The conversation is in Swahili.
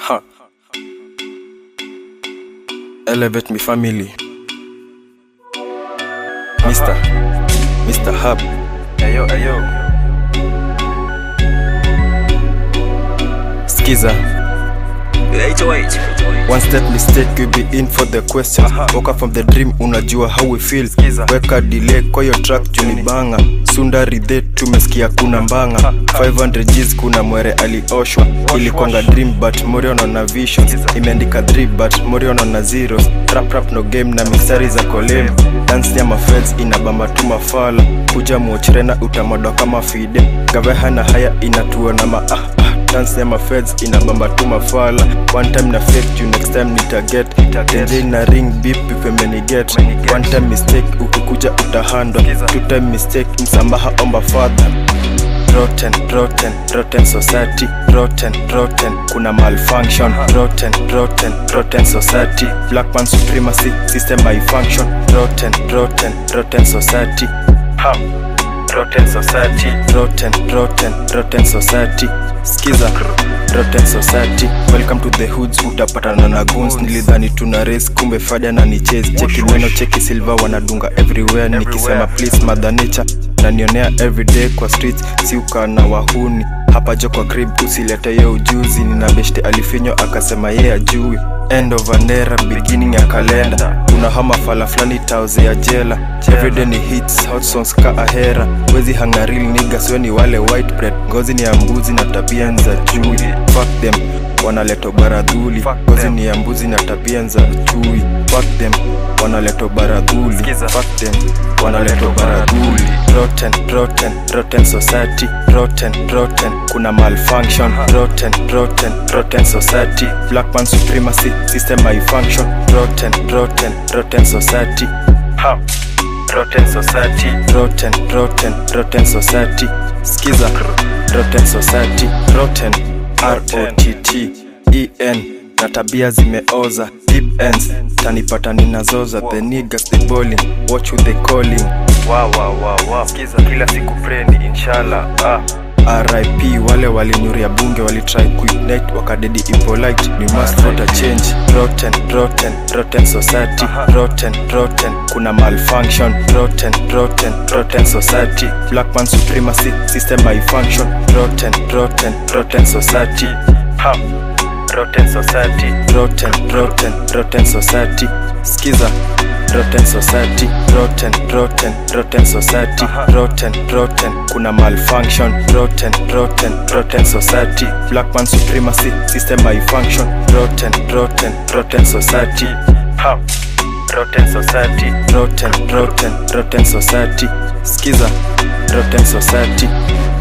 Huh. Elevate me family. Mr. Mr. Hub. Ayo, ayo. Skiza. One step mistake you be in for the questions Woke up from the dream unajua how we feel Weka delay kwa yo track junibanga Sunda ridhe tumesikia kuna mbanga 500 G's kuna mwere alioshwa Ilikwanga dream but Morion na visions Imeandika 3 but Morion na zeros Rap rap no game na mistari za kolem Dance ya mafeds inabamba tu mafala Kuja muochrena utamodo kama fide Gaveha na haya inatua na ma ah, ah dance ya mafeds inabamba tu mafala one time na fake you next time nitaget tenje na ring beep ifemeniget one time mistake ukikuja utahandwa two time mistake msambaha omba father rotten rotten rotten society rotten rotten kuna malfunction rotten rotten rotten society black man supremacy system malfunction rotten rotten rotten society ha rotten society rotten rotten rotten society skiza rotten society welcome to the hoods utapatana na guns nilidhani tuna race kumbe fada na ni chase cheki meno cheki silver wanadunga everywhere nikisema please mother nature nanionea everyday kwa streets si ukana wahuni hapa jo kwa grib usilete yo ujuzi nina beshte alifinyo akasema ye ajui end of an era beginning ya kalenda kuna hama fala fulani tauze ya jela everyday ni hits hot songs ka ahera wezi hangaril niggas we ni wale white bread ngozi ni ya mbuzi na tabia za chui fuck them wanaleto baradhuli ngozi ni ya mbuzi na tabia za chui fuck them wanaleto baradhuli fuck them wanaleto baradhuli rotten rotten rotten society rotten rotten kuna malfunction rotten rotten rotten society black man supremacy system malfunction rotten rotten rotten society ha rotten society rotten rotten rotten society skiza rotten society rotten r-o-t-t en na tabia zimeoza deep ends tanipata ninazoza the niggas the bowling watch who they calling wow, wow, wow, wow. Skiza kila siku preni inshallah ah. RIP wale walinyuria bunge walitry kuignite wakadedi impolite we must not a change rotten rotten rotten society rotten rotten kuna malfunction rotten rotten rotten society black man supremacy system malfunction rotten rotten rotten society ha rotten society rotten rotten rotten society skiza rotten society rotten rotten rotten society rotten rotten kuna malfunction rotten rotten rotten society black man supremacy system malfunction rotten rotten rotten society ha rotten society rotten rotten rotten society skiza rotten society